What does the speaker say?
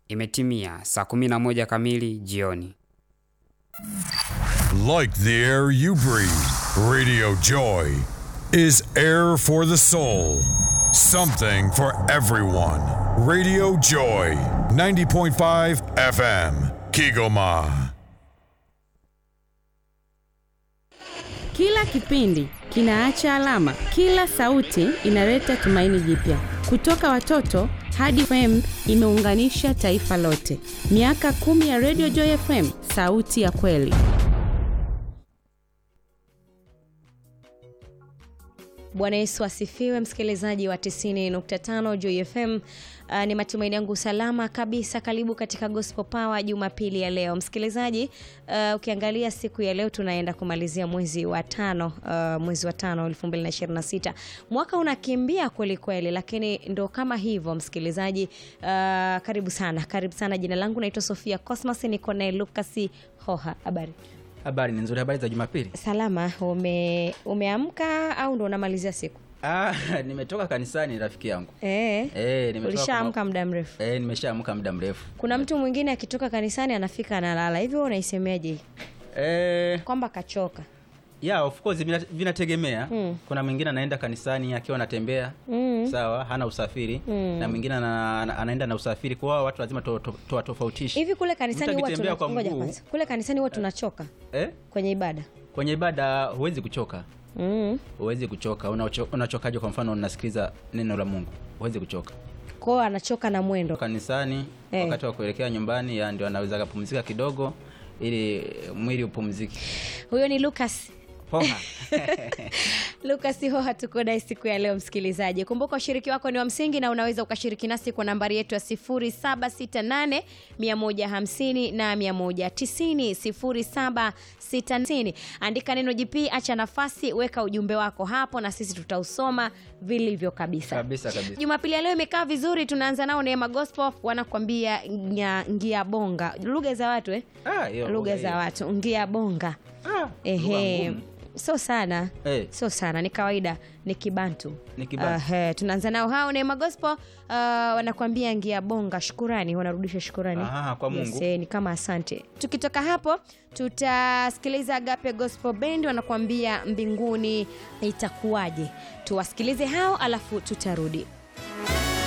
Imetimia saa 11 kamili jioni. Like the air you breathe, Radio Joy is air for the soul. Something for everyone. Radio Joy, 90.5 FM, Kigoma. Kila kipindi kinaacha alama, kila sauti inaleta tumaini jipya. Kutoka watoto hadi FM imeunganisha taifa lote. Miaka kumi ya Radio Joy FM, sauti ya kweli. Bwana Yesu asifiwe, msikilizaji wa 90.5 Joy FM. Uh, ni matumaini yangu salama kabisa. Karibu katika Gospel Power Jumapili ya leo msikilizaji. Uh, ukiangalia siku ya leo tunaenda kumalizia mwezi wa tano, uh, mwezi wa tano 2026. Mwaka unakimbia kweli kweli, lakini ndo kama hivyo msikilizaji. Uh, karibu sana, karibu sana. Jina langu naitwa Sofia Cosmas, niko naye Lucas Hoha. Habari Habari ni nzuri. Habari za Jumapili? salama. Ume, umeamka au ndo unamalizia siku? Ah, nimetoka kanisani rafiki yangu. Eh, Eh, nimetoka ulishaamka muda mrefu. kwa- Eh, nimeshaamka muda mrefu. Kuna mtu mwingine akitoka kanisani anafika analala hivyo, unaisemeaje Eh, kwamba kachoka? yeah, of course vina- vinategemea. Mm. Kuna mwingine anaenda kanisani akiwa anatembea. Mm. Sawa, hana usafiri Mm. na mwingine ana, ana- anaenda na usafiri. Kwa hiyo watu lazima to- to- tuwatofautishe. Hivi kule kanisani Mtu huwa akitembea tuna kwa ngoja mguu- kwanza. Kule kanisani huwa tunachoka Eh? kwenye ibada. Kwenye ibada huwezi kuchoka. Mm. Huwezi kuchoka. Unacho- Unachokaje kwa mfano unasikiliza neno la Mungu? Huwezi kuchoka. Kwa hiyo anachoka na mwendo. kanisani Eh. wakati wa kuelekea nyumbani ya ndio anaweza akapumzika kidogo ili mwili upumzike Huyo ni Lucas. poa Lucas Hoha tuko naye siku ya leo msikilizaji. Kumbuka ushiriki wako ni wa msingi na unaweza ukashiriki nasi kwa nambari yetu ya 0768 150 na 190 0760. Andika neno JP, acha nafasi, weka ujumbe wako hapo na sisi tutausoma vilivyo kabisa. kabisa kabisa Jumapili ya leo imekaa vizuri. Tunaanza nao Neema Gospel, wanakwambia nya- ngia bonga, lugha za watu eh? Ah, hiyo lugha lugha za hiyo. watu, ngia bonga Ah, Ehe, lugha ngumu. sio sana Eh. sio sana, ni kawaida, ni kibantu. Ni Kibantu. Ehe, tunaanza nao hao Neema Gospel, uh, wanakuambia ngia bonga, shukurani, wanarudisha shukurani Aha, kwa Mungu. Yes, eh, ni kama asante. Tukitoka hapo tutasikiliza Agape Gospel Band wanakuambia mbinguni itakuwaje. Tuwasikilize hao alafu tutarudi.